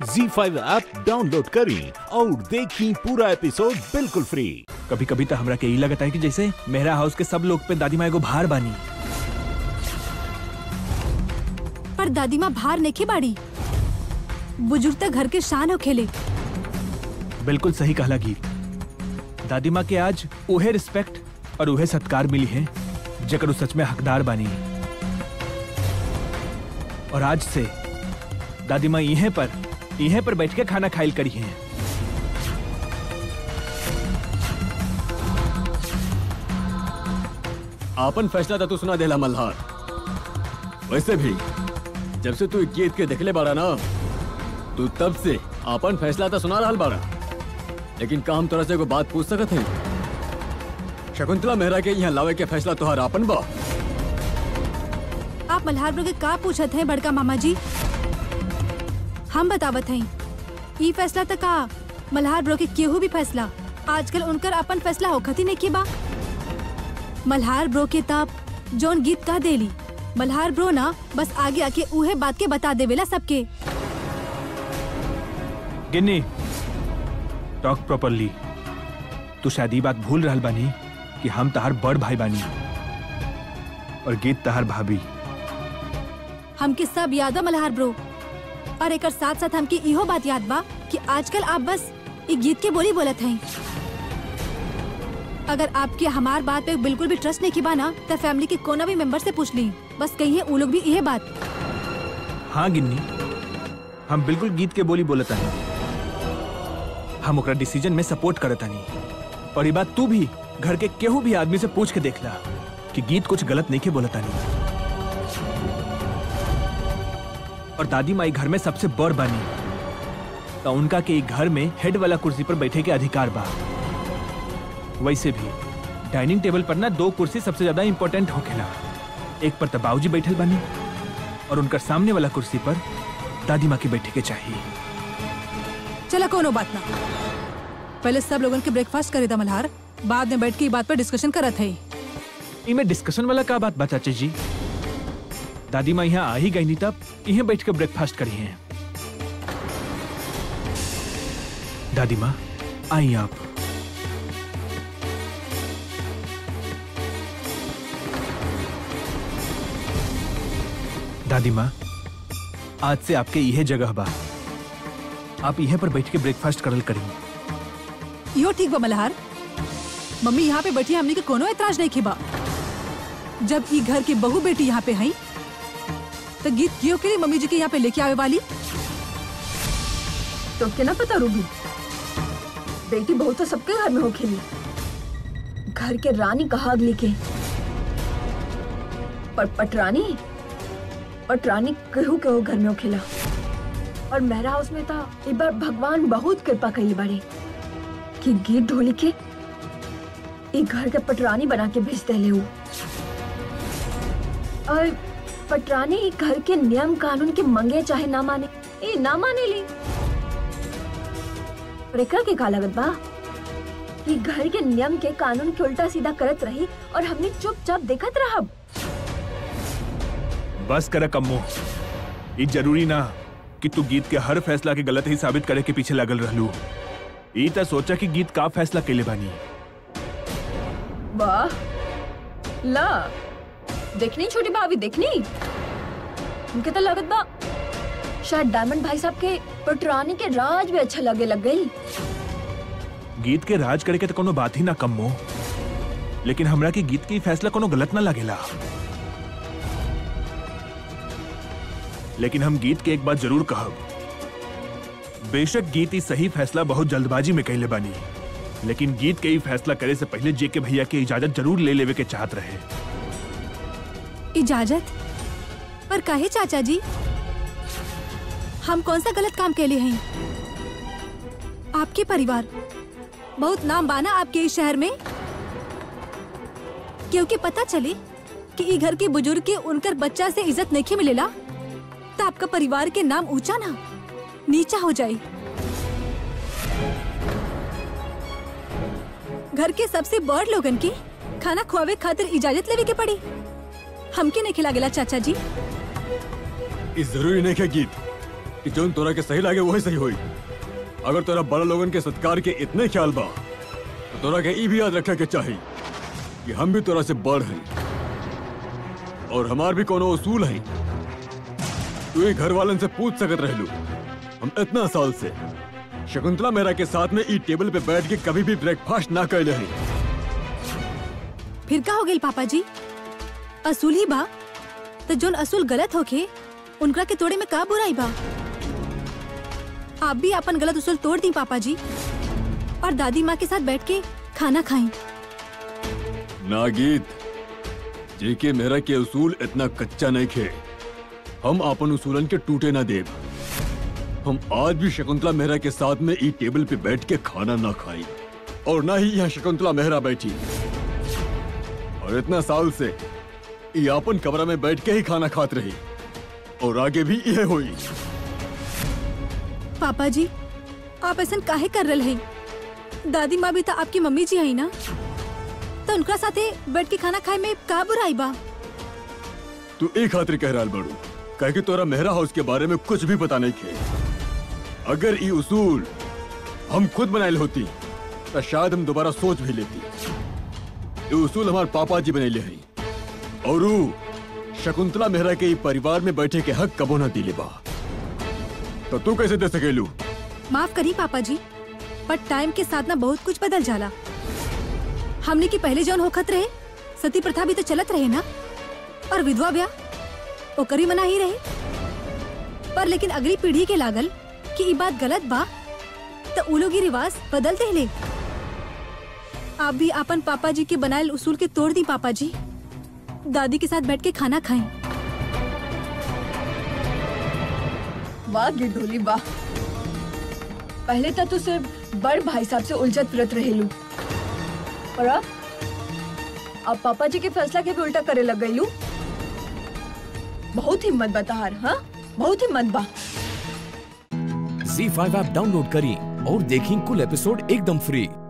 जी five app download करें और देखें पूरा एपिसोड बिल्कुल फ्री कभी कभी तो हमरा के ई लगता है कि जैसे मेरा हाउस के सब लोग पे दादी माँ एगो भार बानी पर दादी माँ भार नहीं बाड़ी बुजुर्ग तक घर के शान हो खेले बिल्कुल सही कहला गीत दादी माँ के आज उहे रिस्पेक्ट और उहे सत्कार मिली है जकर उ सच में हकदार बानी और आज से दादी माँ इहे पर इहे पर बैठ के खाना खाइल करी है आपन फैसला था तू सुना देला मल्हार वैसे भी जब से तू गीत के देखले बाड़ा ना तू तब से आपन फैसला था सुना रहा बाड़ा लेकिन का हम तोरा से एगो बात पूछ सकत है शकुंतला मेहरा के यहाँ लावे के फैसला तुहार आपन बा आप मल्हार ब्रो के का पूछत हैं बड़का मामा जी हम बतावत हैं ई फैसला तक का मल्हार ब्रो के केहू भी फैसला आजकल उनकर अपन फैसला होखत ही नहीं के बा मल्हार ब्रो के ताप जोन गीत कह देली मल्हार ब्रो ना बस आगे आके उहे बात के बता देवेला सबके गिन्नी टॉक प्रॉपरली तू शायद ई बात भूल रहल बानी कि हम तहार बड़ भाई बानी और गीत तहार भाभी हमके सब याद बा मल्हार ब्रो और एक साथ साथ हमके इहो बात याद बा कि आजकल आप बस एक गीत के बोली बोलत हैं अगर आपके हमार बात पे बिल्कुल भी ट्रस्ट नहीं की बा ना तो फैमिली के कोना भी मेंबर से पूछ ली बस कहिए वो लोग भी यह बात हाँ गिन्नी हम बिल्कुल गीत के बोली बोलता है हम ओकरा डिसीजन में सपोर्ट करता नहीं और ये बात तू भी घर के केहू भी आदमी से पूछ के देख ला कि गीत कुछ गलत नहीं के बोलता नहीं और दादी माई घर में सबसे बड़ बानी तो उनका के ई घर में हेड वाला कुर्सी पर बैठे के अधिकार बा वैसे भी डाइनिंग टेबल पर ना दो कुर्सी सबसे ज्यादा इंपॉर्टेंट होखेला एक पर तो बाबूजी बैठल बानी और उनकर सामने वाला कुर्सी पर दादी माँ के बैठे के चाहिए चला कोनो बात ना पहले सब लोगन के ब्रेकफास्ट करे था मल्हार बाद में बैठ के ई बात पर डिस्कशन करत है इमे डिस्कशन वाला का बात बा चाचा जी दादी माँ यहाँ आ ही गई नहीं तब यहीं बैठ के ब्रेकफास्ट करी हैं दादी माँ आई आप दादी माँ आज से आपके यह जगह बा आप यहीं पर बैठ के ब्रेकफास्ट करल करी यो ठीक बा मल्हार मम्मी यहाँ पे बैठी हमनी के कोनो एतराज नहीं खिबा जब ई घर की बहू बेटी यहाँ पे हई तो गीत क्यों के लिए मम्मी जी के यहाँ पे लेके आवे वाली तो क्या ना पता रूबी बेटी बहू तो सबके घर में हो खेली घर के रानी कहा अगली के पर पटरानी पटरानी केहू केहू घर में हो खेला और मेरा हाउस में था एक बार भगवान बहुत कृपा कई बारे कि गीत ढोली के एक घर के पटरानी बना के भेज दे ले और पटरानी ई घर के नियम कानून के मंगे चाहे ना माने ये ना माने ली और एकरा के का लागत बा कि घर के नियम के कानून के उल्टा सीधा करत रही और हमने चुपचाप देखत रहब बस कर कम्मो ये जरूरी ना कि तू गीत के हर फैसला के गलत ही साबित करे के पीछे लगल रहलू ई त सोचा कि गीत का फैसला केले बानी वाह ला देखनी छोटी भाभी देखनी उनके तो लगत बा शायद डायमंड भाई साहब के पटरानी के राज भी अच्छा लगे लग गई गीत के राज करे के तो कोनो बात ही ना कम्मो लेकिन हमरा की गीत की फैसला कोनो गलत ना लगेला लेकिन हम गीत के एक बात जरूर कहब बेशक गीत ई सही फैसला बहुत जल्दबाजी में कैले बानी लेकिन गीत के ई फैसला करे से पहले जेके भैया के इजाजत जरूर ले लेवे के चाहत रहे इजाजत पर काहे चाचा जी हम कौन सा गलत काम के लिए हैं आपके परिवार बहुत नाम बाना आपके इस शहर में क्योंकि पता चले कि ई घर के बुजुर्ग के उनकर बच्चा से इज्जत नहीं मिलेला तो आपका परिवार के नाम ऊंचा ना नीचा हो जाए घर के सबसे बड़ लोगन के खाना खुआवे खातिर इजाजत लेवे के पड़ी हमके नहीं खिला गेला चाचा जी इस जरूरी नहीं के गीत कि जोन तोरा के सही लागे वही सही होई अगर तोरा बड़ा लोगन के सत्कार के इतने ख्याल बा तो तोरा के ई भी याद रखे के चाही कि हम भी तोरा से बड़ हैं और हमार भी कोनो उसूल है तू ही घर वालन से पूछ सकत रहलू हम इतना साल से शकुंतला मेहरा के साथ में ई टेबल पे बैठ के कभी भी ब्रेकफास्ट ना कैले हैं फिर का हो गई पापा जी असूल ही बा तो जोन असूल गलत होके उनका के तोड़े में का बुराई बा आप भी अपन गलत उसूल तोड़ दी पापा जी और दादी माँ के साथ बैठ के खाना खाएं नागीत जेके मेरा के उसूल इतना कच्चा नहीं खे हम अपन उसूलन के टूटे ना देव हम आज भी शकुंतला मेहरा के साथ में ई टेबल पे बैठ के खाना ना खाई और ना ही यहाँ शकुंतला मेहरा बैठी और इतना साल से ई अपन कमरा में बैठ के ही खाना खात रही और आगे भी यह हुई पापा जी आप ऐसा काहे कर रहे हैं दादी माँ भी तो आपकी मम्मी जी है ना तो उनका साथे बैठ के खाना खाए में का बुराई बा तू एक खातिर कह रहा बड़ू कह कि तोरा मेहरा हाउस के बारे में कुछ भी पता नहीं खे अगर ई उसूल हम खुद बनाए होती तो शायद हम दोबारा सोच भी लेती ये उसूल हमारे पापा जी बनैले हैं और ऊ शकुंतला मेहरा के ई परिवार में बैठे के हक कबो ना दिले बा तो तू कैसे दे सकेलू माफ करी पापा जी पर टाइम के साथ ना बहुत कुछ बदल जाला हमने की पहले जौन होखत रहे सती प्रथा भी तो चलत रहे ना और विधवा ब्याह ओकरी मना ही रहे पर लेकिन अगली पीढ़ी के लागल कि ई बात गलत बा तो उ लोग ई रिवाज बदल देले आप भी अपन पापा जी के बनायल उसूल के तोड़ दी पापा जी दादी के साथ बैठ के खाना खाएं वाह गिरधोली वाह पहले तो तू सिर्फ बड़ भाई साहब से उलझत फिरत रहेलू और अब अब पापा जी के फैसला के भी उल्टा करे लग गईलू बहुत हिम्मत बताहार हाँ बहुत हिम्मत बा झी फाइव ऐप डाउनलोड करें और देखें कुल एपिसोड एकदम फ्री